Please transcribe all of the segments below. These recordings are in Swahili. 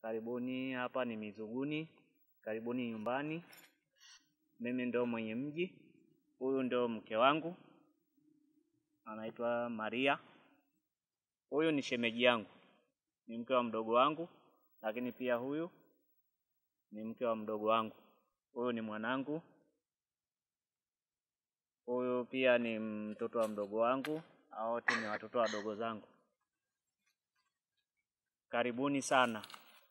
Karibuni, hapa ni Mizuguni, karibuni nyumbani. Mimi ndo mwenye mji, huyu ndo mke wangu anaitwa Maria. Huyu ni shemeji yangu, ni mke wa mdogo wangu, lakini pia huyu ni mke wa mdogo wangu. Huyu ni mwanangu, huyu pia ni mtoto wa mdogo wangu. Hao wote ni watoto wadogo zangu. Karibuni sana.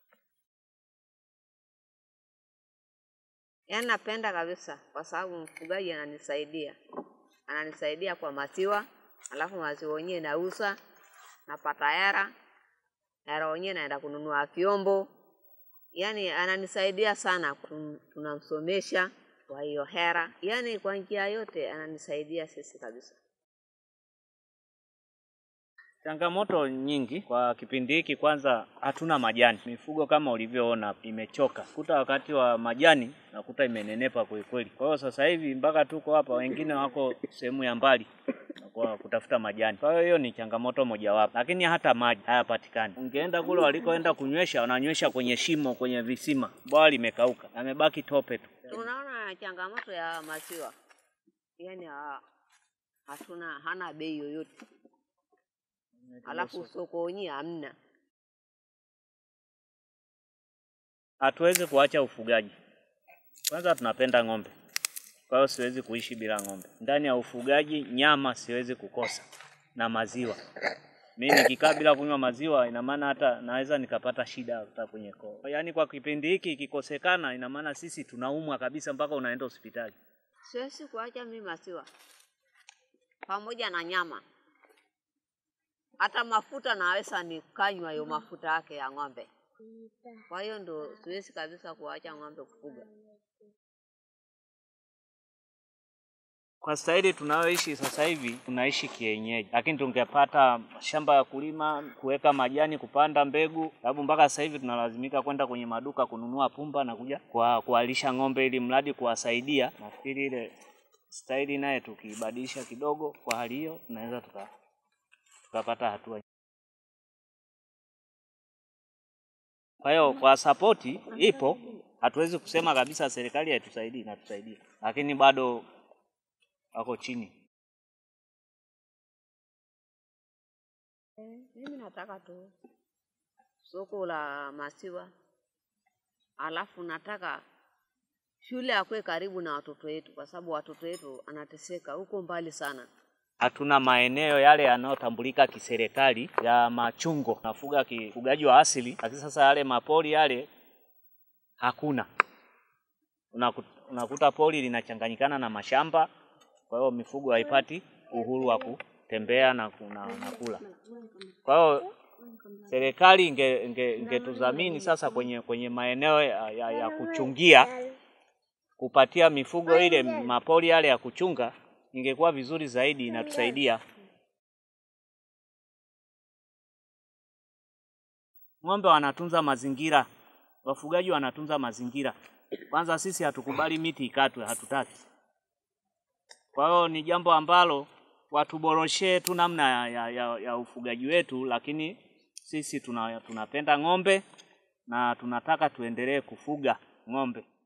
Yaani napenda kabisa kwa sababu mfugaji ananisaidia, ananisaidia kwa maziwa, alafu maziwa wenyewe nauza, napata hera, hera wenyewe naenda kununua vyombo. Yaani ananisaidia sana, kun- tunamsomesha kwa hiyo hera, yaani kwa njia yote ananisaidia sisi kabisa. Changamoto nyingi kwa kipindi hiki, kwanza hatuna majani. Mifugo kama ulivyoona imechoka, kuta wakati wa majani nakuta imenenepa kwelikweli. Kwa hiyo sasa hivi mpaka tuko hapa, wengine wako sehemu ya mbali kwa kutafuta majani. Kwa hiyo hiyo ni changamoto mojawapo, lakini hata maji hayapatikani. Ungeenda kule walikoenda kunywesha, wananywesha kwenye shimo, kwenye visima, bwawa limekauka, yamebaki tope tu. Tunaona changamoto ya maziwa, yaani ha- hatuna hana bei yoyote, alafu soko wenyewe hamna. Hatuwezi kuacha ufugaji. Kwanza tunapenda ng'ombe, kwa hiyo siwezi kuishi bila ng'ombe. Ndani ya ufugaji, nyama siwezi kukosa na maziwa. Mimi nikikaa bila kunywa maziwa, ina maana hata naweza nikapata shida hata kwenye koo. Yaani kwa kipindi hiki ikikosekana, ina maana sisi tunaumwa kabisa mpaka unaenda hospitali. Siwezi kuacha mimi maziwa pamoja na nyama, hata mafuta naweza nikanywa hiyo mafuta yake ya ng'ombe. Kwa hiyo ndo siwezi kabisa kuacha ng'ombe kufuga. Kwa staili tunayoishi sasa hivi tunaishi kienyeji, lakini tungepata shamba ya kulima, kuweka majani, kupanda mbegu, sababu mpaka sasa hivi tunalazimika kwenda kwenye maduka kununua pumba na kuja kwa kuwalisha ng'ombe, ili mradi kuwasaidia. Nafikiri ile staili naye tukiibadilisha kidogo, kwa hali hiyo tunaweza tuka tukapata hatua. Kwa hiyo kwa sapoti ipo, hatuwezi kusema kabisa serikali haitusaidii, inatusaidia, lakini bado wako chini. Mimi nataka tu soko la maziwa, alafu nataka shule akwe karibu na watoto wetu, kwa sababu watoto wetu anateseka huko mbali sana. hatuna maeneo yale yanayotambulika kiserikali ya machungo, nafuga kifugaji wa asili, lakini sasa yale mapori yale hakuna. Unaku- Unakuta pori linachanganyikana na mashamba, kwa hiyo mifugo haipati uhuru wa kutembea na, ku- na, na kula. Kwa hiyo serikali inge- inge- ingetudhamini sasa kwenye kwenye maeneo ya, ya, ya kuchungia kupatia mifugo ile mapori yale ya kuchunga, ingekuwa vizuri zaidi, inatusaidia. Ng'ombe wanatunza mazingira, wafugaji wanatunza mazingira. Kwanza sisi hatukubali miti ikatwe, hatutaki. Kwa hiyo ni jambo ambalo watuboroshee tu namna ya, ya, ya, ya ufugaji wetu, lakini sisi tuna, tunapenda ng'ombe na tunataka tuendelee kufuga ng'ombe.